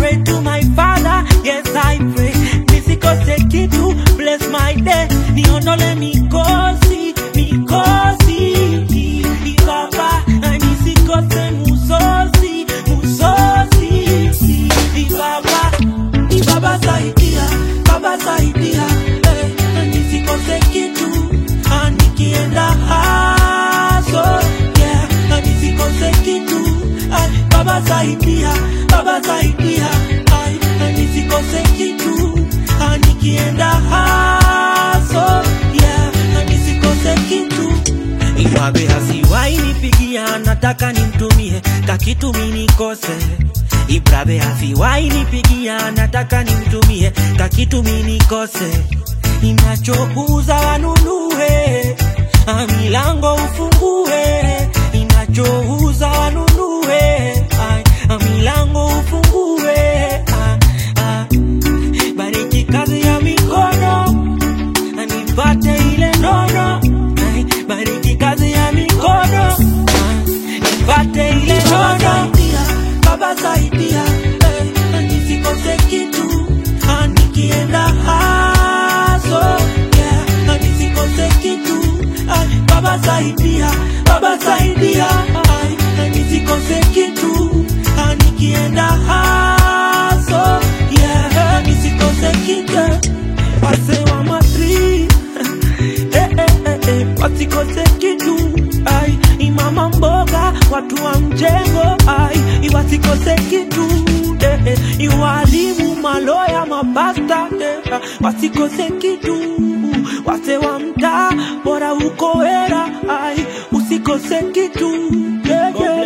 pray to my father, yes I pray. Nisikose kitu, bless my day. Niondole mikosi, mikosi. Baba, nisikose musosi, musosi. Baba, Baba saidia, Baba saidia. Eh, nisikose kitu, ah, nikienda haso. Yeah, nisikose kitu. Ay, Baba saidia, Baba saidia. Ay, nisikose kitu, ah, nikienda haso. Yeah, nisikose kitu. Iwabe hasiwai nipigia, nataka nimtumie kakitu minikose. Ibrabe hasiwai nipigia, nataka nimtumie kakitu minikose. Inachouza wanunue, ah, milango ufungue. Inachouza wanunue, ay, ah, milango ufungue. Ah, ah. Bariki kazi ya mikono nipate ile nono Ay, bariki kazi ya mikono Ah, nipate ile nono baba saidia eh, nisikose kitu Ah, nikienda haso yeah, nisikose kitu Ay, baba saidia baba saidia Ay, nisikose kitu Ah, nikienda haso yeah, nisikose kitu wase wa matri eh, eh, eh, eh, wasikose kitu ai imama mboga watu wa mjengo ai iwasikose kitu eh, eh, iwalimu maloya mapasta eh, wasikose kitu wase wa mtaa bora uko era ai usikose kitu yeah, yeah.